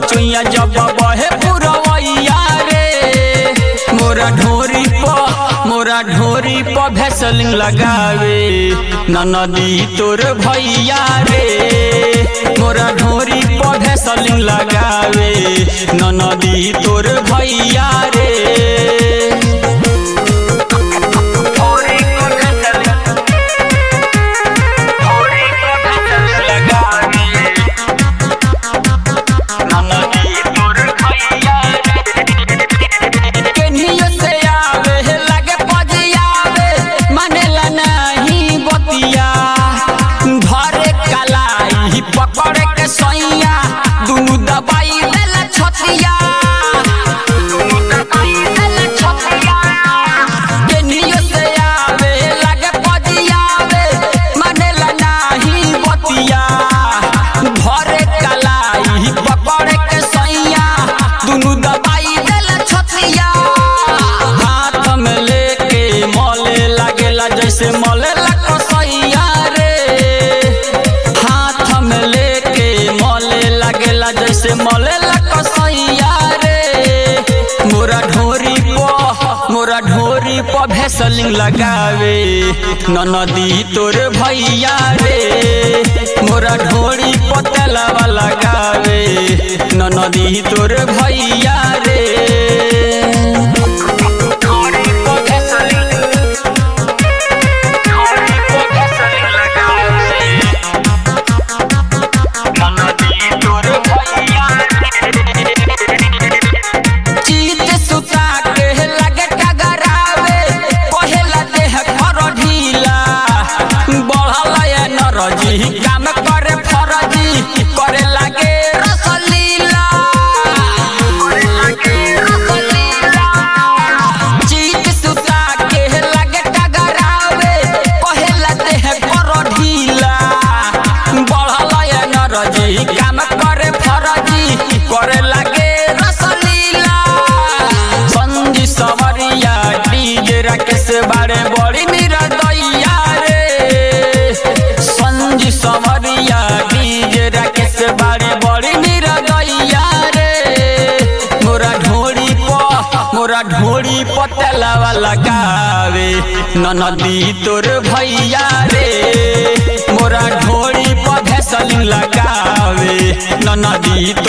चुइया जब बहे पुरवैया रे मोरा ढोरी प मोरा ढोरी प भैसलिंग लगावे ननदी तोर भैया रे मोरा ढोरी प भैसलिंग लगावे ननदी तोर भैया रे ढोरी प भैसलिंग ढोरी प भैसलिंग लगावे ननदी तोर भैया रे केनियो से आवे लगे पजियावे मानेला नहीं बतिया धरे कलाई पकड़े के सैया दुनु दबाई देला छतिया दुनु दबाई देला छतिया केनियो से आवे लगे पजियावे मानेला नहीं बतिया धरे कलाई पकड़े के सैया दुनु दबाई देला छतिया हाथ में लेके मले लागेला जैसे मले कसैया रे हाथ में लेके मले लागेला जैसे मले कसैया रे मोरा ढोरी प मोरा ढोरी प भैसलिंग लगावे ननदी तोर भैया रे मोरा ढोरी प तेलावा लगावे ननदी तोर भैया रे ढोरी प भैसलिंग ढोरी प भैसलिंग लगावे ननदी तोर भैया चीत सुता के लगे टगरावे कहेला देह कर ढीला बढ़ल नरजी काम करे फरजी करे लागे रसलीला करे लागे रसलीला चीत सुता के लगे टगरावे कहेला देह कर ढीला बढ़ल नरजी काम करे फरजी करे लागे रसलीला संजी सवरिया डीजे राकेश बारे बड़ी मेरा दैया रे संजी सवरिया डीजे राकेश बारे बड़ी मेरा दैया रे मोरा ढोरी प मोरा ढोरी प तेलावा लगावे ननदी तोर भैया रे मोरा ढोरी प भैसलिंग लगावे ननदी